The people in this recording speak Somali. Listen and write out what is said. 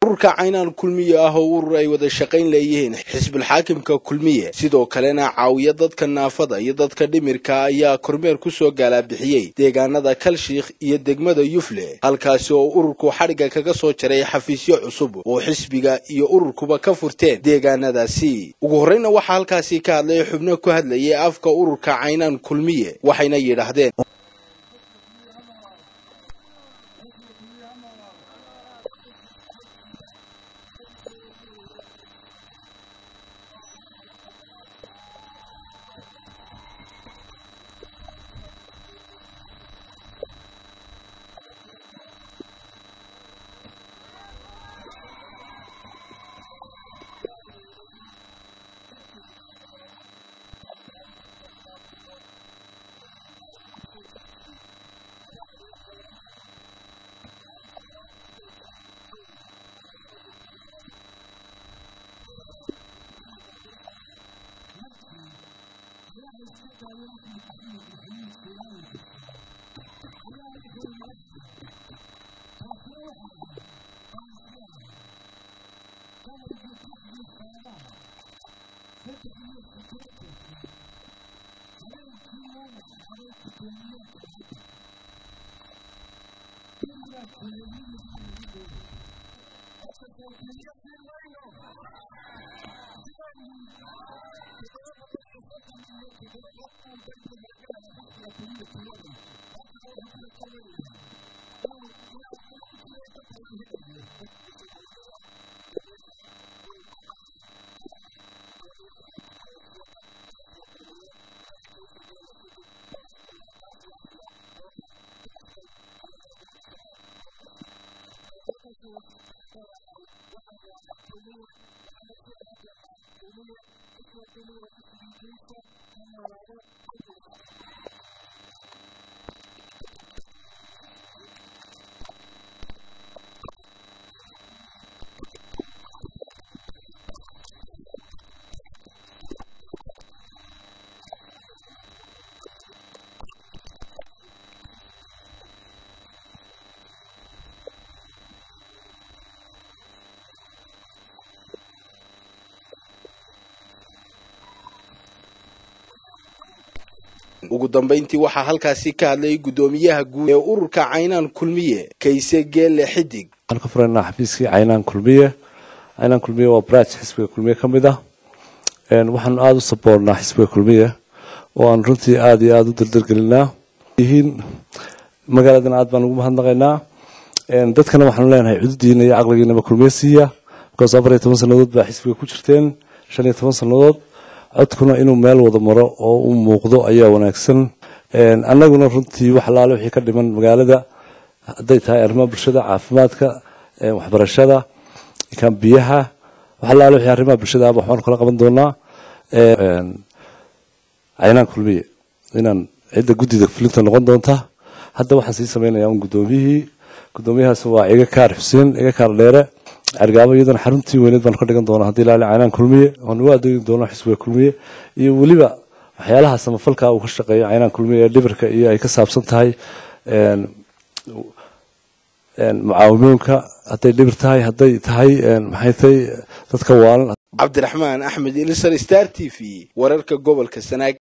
ururka caynaan kulmiye ah oo urur ay wada shaqayn leeyihiin xisbilxaakimka kulmiye sidoo kalena caawiya dadka naafada iyo dadka dhimirka ayaa kormeer kusoo gaalabixiyey deegaanada kalshiikh iyo degmada yufle halkaasi oo ururku xadhigga kaga soo jaray xafiisyo cusub oo xisbiga iyo ururkuba ka furteen deegaanadaasi ugu horreyna waxaa halkaasi ka hadlay xubno ku hadlayay afka ururka caynaan kulmiye waxayna yidhaahdeen ugu dambayntii waxaa halkaasi ka hadlayay guddoomiyaha guud ee ururka caynaan kulmiye kayse geelle xidig waxaan ka furaynaa xafiiskii caynaan kulmiye caynaan kulmiye waa branch xisbiga kulmiye ka mid ah waxaanu aada u saboornaa xisbiga kulmiye oo aan runtii aada iyo aada u dardargelinaa yihiin magaaladana aad baan ugu mahadnaqaynaa dadkana waxaanu leenahay cududiina iyo caqligiinaba kulmiye siiya because afar iyo toban sannadood baa xisbiga ku jirteen shan iyo toban sannadood codkuna inuu meel wada maro oo u muuqdo ayaa wanaagsan annaguna runtii wax alaale wixii ka dhiman magaalada hadday tahay arrimaha bulshada caafimaadka waxbarashada kan biyaha wax alaale wixii arrimaha bulshada aba waxbaan kala qaban doonaa caynaan kulmiye inaan cidda guddida fulinta noqon doonta hadda waxaan sii samaynayaa un guddoomiyihii guddoomiyahaas waa iga kaar xuseen iga kaar dheere cergaabo iyadana xaruntii weyneed baan ka dhigan doonaa haddii ilaali caynaan kulmiye waan ugu adeegi doonaa xisbiga kulmiye iyo weliba waxyaalaha samafalka uu ka shaqeeyo caynaan kulmiye ee dhibirka iyo ay ka saabsan tahay mucaawimoonka hadday dhibir tahay hadday tahay maxay tahay dadka waalan cabdiraxmaan axmed ilisar star t v wararka gobolka sanaag